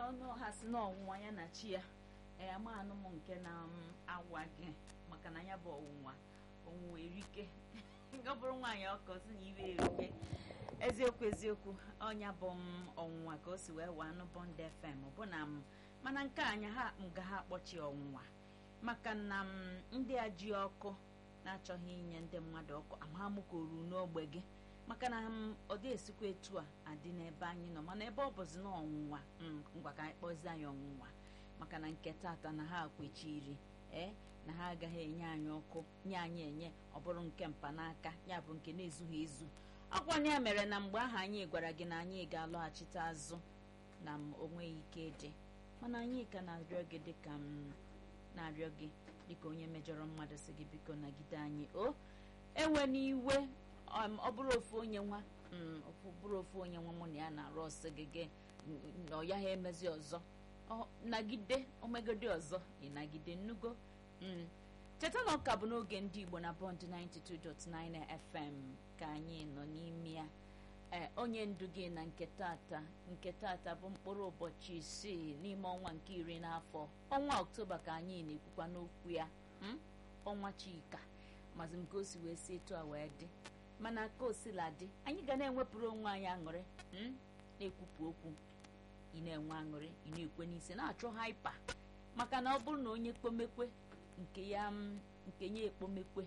ọnụ ha si n'ọnwụnwa ya na chi ya ee ama anụ m nke na m awa gị maka na ya bụ ọnwụnwa ọnwụnwa erike ọ bụrụ nwaanyị ọkọ si na iwe erike eziokwu eziokwu ọnya bụ m ọnwụnwa ka o si wee waa anụ bọnd fm bụ na m mana nke anya ha m ga ha akpọchi ọnwụnwa maka na m ndị a ji ọkụ na-achọghị inye ndị mmadụ ọkụ amahamụkoru n'ogbe gị maka na m ọ dị esikwa etu a adị n'ebe anyị nọ mana ebe ọ bụzi na ọnwụnwa ngwa ka anyị kpọzie anyị ọnwụnwa maka na nke tata na ha kwechiri ee na ha agaghị enye anyị ọkụ nye anyị enye ọ bụrụ nke mpanaka ya bụ nke na-ezughị ezu ọkwanye ya mere na mgbe ahụ anyị gwara gị na anyị ga-alọghachite azụ na m onweghị ike dị mana anyị ka na-arịọ gị dịka m na-arịọ gị dịka onye mejọrọ mmadụ si gị biko nagide anyị o enwe n'iwe ọ bụrụ ofu onye nwa bụrụ ofu onye nwa mụ na ya na-arụ ọsọ gị gị na ọ ya ha emezi ọzọ nagide omegode ọzọ ịnagide nnugo cheta na ọka bụ n'oge ndị igbo na bọnd 92.9 fm ka anyị nọ n'ime ya ee onye ndu gị na nke tata nke tata bụ mkpụrụ ụbọchị isii n'ime ọnwa nke iri n'afọ ọnwa ọktoba ka anyị na-ekwukwa n'okwu ya ọnwa chika mazi m ka o si wee si etu a wee dị mana ka o sila dị anyị ga na-enwepụrụ onwe anyị aṅụrị na-ekwupụ okwu ị na-enwe aṅụrị ị na-ekwe n'isi na-achọ haipa maka na ọ bụrụ na onye kpomekwe nke ya nke ya ekpomekwe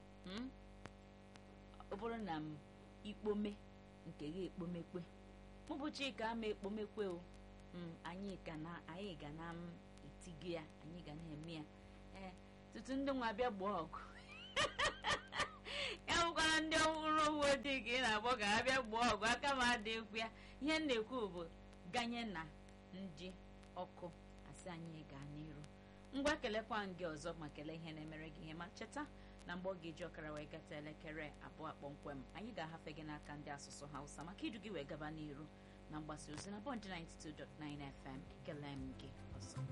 ọ bụrụ na m ikpome nke ya ekpomekwe ụbọchị ka ama ekpomekwe o anyị ga na anyị ga na m etigo ya anyị ga na-eme ya ee tutu ndị nwa bịa gbaa ọgụ ya bụkwara ndị ọhụrụ uwe ojii ka ị na-akpọ ka ha bịa gbaa ọgụ aka m adị ekwu ya ihe m na-ekwu bụ ganye na ndị ọkụ asị anyị gaa n'iru ngwa kelekwa gị ọzọ ma kelee ihe na-emere gị ihe ma cheta na mgbe ọ ga-eji ọkara wee gata elekere abụọ kpọmkwem anyị ga-ahafe gị n'aka ndị asụsụ hausa maka idu gị wee gaba n'iru na mgbasa ozi na bọnd 92.9 fm kelee m gị ọzọ